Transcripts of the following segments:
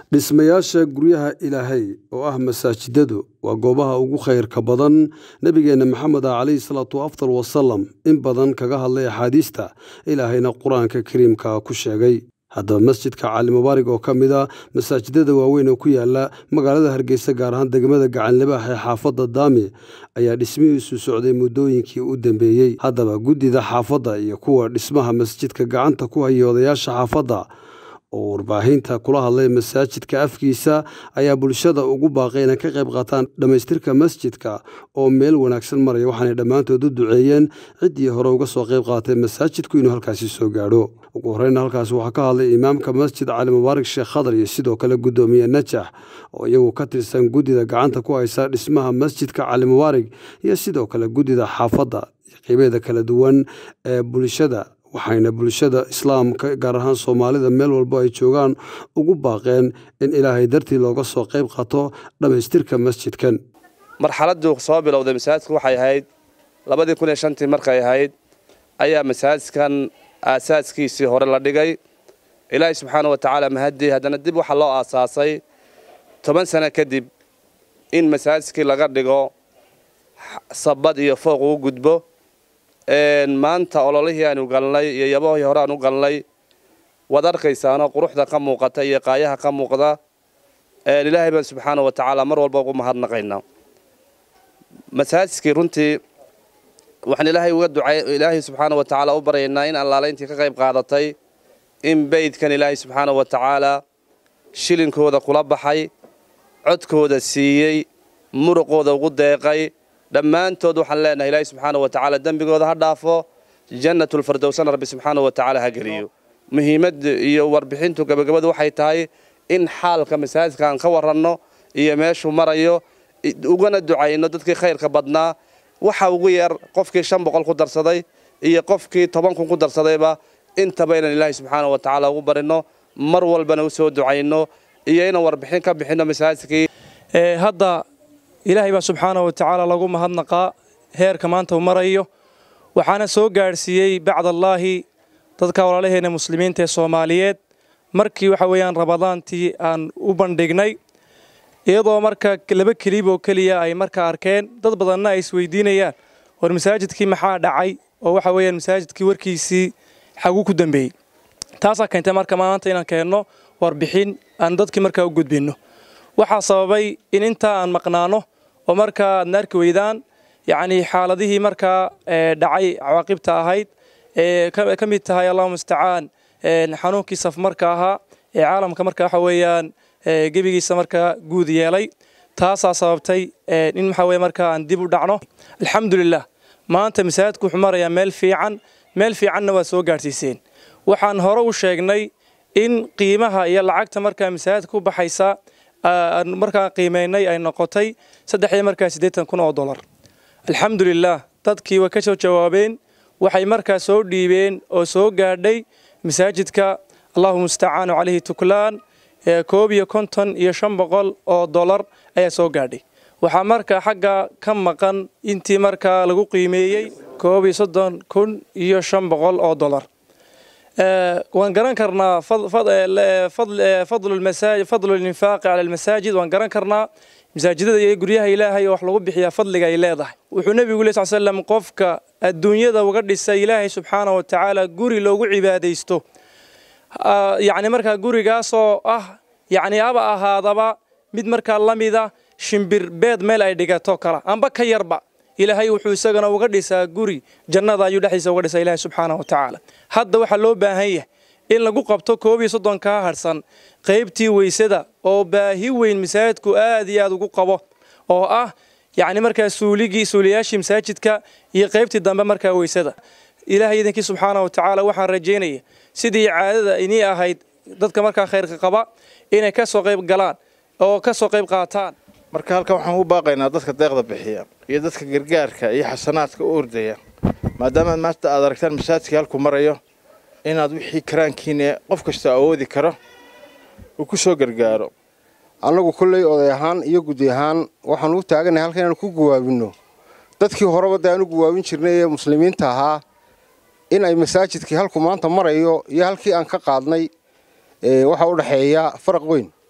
dhismayaasha guryaha ilaahay oo ah masaajidadu waa goobaha ugu khayrka badan nebigeenna maxamed ah calayhi salaatu afdal wasalam in badan kaga hadlay axaadiista ilaahayna qur-aanka kariimka ku sheegay haddaba masjidka cali mubaarig oo ka mid a masaajidada waaweyn oo ku yaala magaalada hargeysa gaar ahaan degmada gacanlibaax ee xaafadda daami ayaa dhismihiisu socday muddooyinkii u dambeeyey haddaba guddida xaafadda iyo kuwa dhismaha masjidka gacanta ku hayay odayaasha xaafadda oo warbaahinta kula hadlay masaajidka afkiisa ayaa bulshada ugu baaqay inay ka qayb qaataan dhammaystirka masjidka oo meel wanaagsan maraya waxaanay dhammaantood u duceeyeen ciddii hore uga soo qayb qaatay masaajidku inuu halkaasi soo gaadho ugu horreyna halkaasi waxaa ka hadlay imaamka masjid cali mubaarak sheekh khadar iyo sidoo kale guddoomiye najax oo iyagu ka tirsan guddida gacanta ku haysa dhismaha masjidka cali mubaarig iyo sidoo kale guddida xaafadda iyo qeybeeda kala duwan ee bulshada waxayna bulshada islaamka gaar ahaan soomaalida meel walbo ay joogaan ugu baaqeen in ilaahay dartii looga soo qayb qaato dhammaystirka masjidkan marxaladuu soo bilowday masaajidku waxay ahayd labadii kun iyo shantii markay ahayd ayaa masaajidkan aasaaskiisii hore la dhigay ilaahay subxaana wa tacaala mahadii haddana dib waxaa loo aasaasay toban sano kadib in masaajidkii laga dhigo sabad iyo fooq uu gudbo maanta ololihii aanu galnay iyo yabahii hore aan u galnay waad arkaysaanoo quruxda ka muuqata iyo qaayaha ka muuqda ilaahay baan subxaana wa tacaala mar walba ugu mahadnaqaynaa masaajidkii runtii waxaan ilaahay uga ducay ilaahay subxaana wa tacaala u baryaynaa in allaalayntii ka qayb qaadatay in beydkan ilaahay subxaana wa tacaala shilinkooda kula baxay codkooda siiyey muruqooda ugu deeqay dhammaantood waxaan leenahay ilaahay subxaana wa tacaala dembigooda ha dhaafo jannatulfardowsana rabbi subxaana wa tacaala ha geliyo muhiimadda iyo warbixintu gabagabadu waxay tahay in xaalka masaajidka aan ka waranno iyo meeshuu marayo ugana ducayno dadkii khayrka badnaa waxa ugu yar qofkii shan boqol ku darsaday iyo qofkii toban kun ku darsadayba intaba inaan ilaahay subxaana wa tacaala ugu barino mar walbana u soo ducayno iyo inaan warbixin ka bixinno masaajidkii hadda ilaahay baa subxaana wa tacaala lagu mahadnaqaa heerka maanta uu marayo waxaana soo gaadhsiiyey bacdallaahi dadka walaalaheenna muslimiinta ee soomaaliyeed markii waxa weeyaan ramadaantii aan u bandhignay iyadoo marka laba kelib oo keliya ay markaa arkeen dad badanna ay isweydiinayaan war masaajidkii maxaa dhacay oo waxa weeyaan masaajidkii warkiisii xaguu ku dambeeyey taasaa keentay marka maanta inaan keenno warbixin aan dadkii markaa u gudbinno waxaa sababay in intaa aan maqnaano oo markaa aadna arki weydaan yacnii xaaladihii markaa dhacay cawaaqibta ahayd ee ka mid tahay allahuma mustacaan xanuunkii safmarka ahaa ee caalamka marka waxa weeyaan gebigiisa markaa guud yeelay taasaa sababtay in waxa weye markaa aan dib u dhacno alxamdulilah maanta masaajidku wuxuu marayaa meel fiican meel fiicanna waa soo gaadhsiiseen waxaan hore u sheegnay in qiimaha iyo lacagta markaa masaajidka u baxaysa aan markaa qiimaynay ay noqotay saddex iyo markaa siddeetan kun oo dollar alxamdulilah dadkii way ka soo jawaabeen waxay markaa soo dhiibeen oo soo gaadhay masaajidka allahu mustacaanu calayhi tuklaan koob iyo konton iyo shan boqol oo dollar ayaa soo gaadhay waxaa markaa xagga ka maqan intii markaa lagu qiimeeyey koob iyo soddon kun iyo shan boqol oo dollar waan garan karnaa fadlu linfaaqi cala almasaajid waan garan karnaa masaajidada iyo guryaha ilaahay oo wax lagu bixiyaa fadliga ay leedahay wuxuu nebigu leh sal slam qofka adduunyada uga dhisa ilaahay subxaana wa tacaala guri loogu cibaadaysto yacni markaa gurigaasoo ah yacni aba ahaadaba mid markaa la mida shimbir beed meel ay dhigato kala amba ka yarba ilaahay wuxuu isagana uga dhisaa guri jannada ayuu dhexdiisa uga dhisaa ilaahay subxaana wa tacaala hadda waxaa loo baahan yahay in lagu qabto koob iyo soddonkaa harsan qaybtii weysada oo baahi weyn masaajidku aad iyo aad ugu qabo oo ah yacni markaa suuligii suuliyaashii masaajidka iyo qaybtii dambe markaa weysada ilaahay idinkii subxaana wa tacaala waxaan rajaynaya sidii caadada inii ahayd dadka markaa khayrka qaba inay ka soo qayb galaan oo ka soo qayb qaataan marka halkan waxaan u baaqaynaa dadka deeqda bixiya iyo dadka gargaarka iyo xasanaadka u ordaya maadaama maanta aad aragtaan masaajidkii halku marayo inaad wixii karaankiina qof kasta awoodi karo uu ku soo gargaaro annagu kolley oday ahaan iyo gudi ahaan waxaan u taaganahay halka inaanu ku guwaabinno dadkii horeba dee aanu guwaabin jirnay ee muslimiinta ahaa in ay masaajidkii halku maanta marayo iyo halkii aan ka qaadnay waxaa u dhexeeya faraq weyn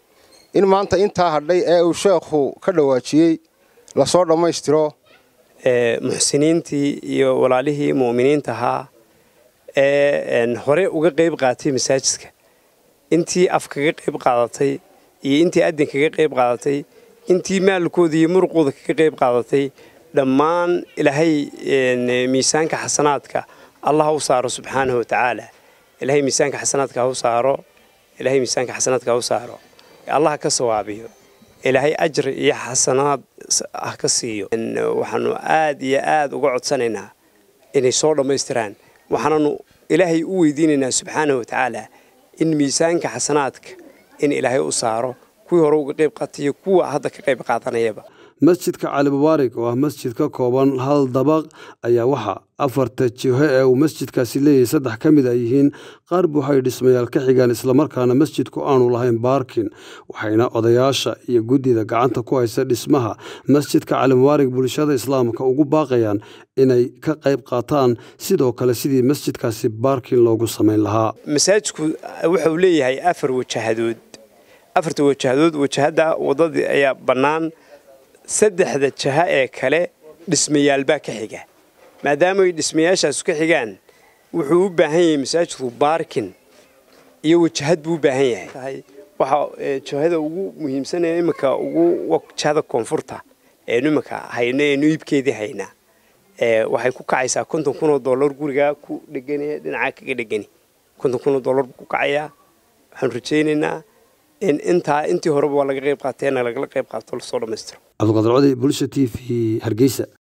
in maanta intaa hadhay ee uu sheekhu ka dhawaajiyey lasoo dhammaystiro muxsiniintii iyo walaalihii mu'miniinta ahaa ee hore uga qayb qaatay masaajidka intii af kaga qayb qaadatay iyo intii adin kaga qayb qaadatay intii maalkooda iyo muruqooda kaga qayb qaadatay dhammaan ilaahay miisaanka xasanaadka allah ha u saaro subxaanahu watacaala ilaahay miisaanka xasanaadka ha u saaro ilaahay miisaanka xasanaadka ha u saaro allah ka sawaabiyo ilaahay ajri iyo xasanaad ah ka siiyo waxaanu aad iyo aad uga codsanaynaa inay soo dhammaystiraan waxaananu ilaahay u weydiinaynaa subxaanahu watacaala in miisaanka xasanaadka in ilaahay u saaro kuwii hore uga qayb qaatayo kuwa hadda ka qayb qaadanayaba masjidka cali mubaarig oo ah masjid ka kooban hal dabaq ayaa waxaa afarta jiho ee uu masjidkaasi leeyahay saddex ka mid a yihiin qaar buuxay dhismayaal ka xigaan islamarkaana masjidku aanu lahayn baarkin waxayna odayaasha iyo guddida gacanta ku haysa dhismaha masjidka cali mubaarig bulshada islaamka ugu baaqayaan inay ka qayb qaataan sidoo kale sidii masjidkaasi baarkin loogu samayn lahaa masaajidku wuxuu leeyahay afar wajahadood afarta wajahadood wajahadda waddadii ayaa bannaan saddexda jaha ee kale dhismayaalbaa ka xiga maadaamay dhismayaashaasu ka xigaan wuxuu u baahan yahay masaajidku baarkin iyo wajahad buu u baahan yahay waxaa jahada ugu muhiimsanee iminka ugu jahada koonfurta eenu iminka hayno eenu iibkeedii haynaa waxay ku kacaysaa konton kun oo dollar gurigaa ku dhegani dhinacaa kaga dhegani konton kun oo dollar buu ku kacayaa waxaanu rajaynaynaa in intaa intii horeba waa laga qayb qaateena lagala qayb qaato lasoo dhammaystiro cabdiqadir codi bulsha t v hargeysa